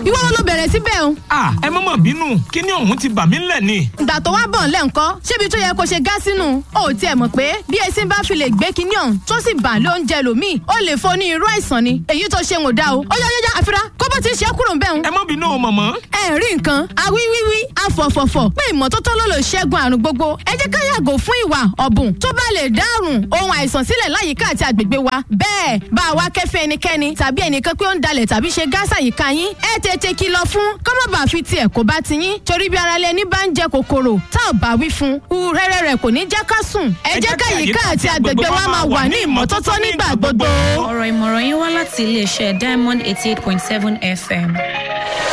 ìwọ wọn ló bẹ̀rẹ̀ síbẹ̀ o. a ẹ má mà bínú kíní ọ̀hún ti bà mí ńlẹ̀ ni. ìgbà tó wá bọ̀ ńlẹ̀ ńkọ́ ṣébi tó yẹ kó ṣe gá sínú o ò tiẹ̀ mọ̀ pé bí esin bá fi lè gbé kinní ọ̀hún tó sì bà lóúnjẹ lòmíì ó lè fo ní irú àìsàn ni èyí tó ṣe ń ò dá o ó yá yá yá àfira kó bó ti ṣe é kúrò ń bẹ̀ ń. ẹ má bínú o mọ̀mọ́. ẹ rí nǹkan awíwíwí afọ̀fọ̀fọ̀ pé ìmọ́tótó ló lè ṣẹ́gun àrùn gbogbo ẹ jẹ́ ká yàgò fún ìwà ọ̀bùn tó bá lè dárùn ohun àìsàn sílẹ̀ láyìíká àti àgbègbè wa bẹ́ẹ̀ bá a wá kẹ́fẹ́ ẹnikẹ́ni tàbí ẹnìkan pé ó ń dalẹ̀ tàbí ṣe gáàsà yìíká yín ẹ tètè kìlọ̀ fún kọ́mọ̀bà fi tiẹ̀ kó bá ti yín torí bí ara lẹni bá ń jẹ kòkòrò tá ò bá wí fún un rẹ́rẹ́ rẹ̀ kò ní jẹ́ ká sùn ẹ jẹ́ ká yìíká àti àgbègbè wa máa wà ní ìmọ́tótó nígbà gbogbo. ọ̀rọ̀ ìmọ̀ràn yín wá láti iléeṣẹ́ diamond eighty eight point seven fm.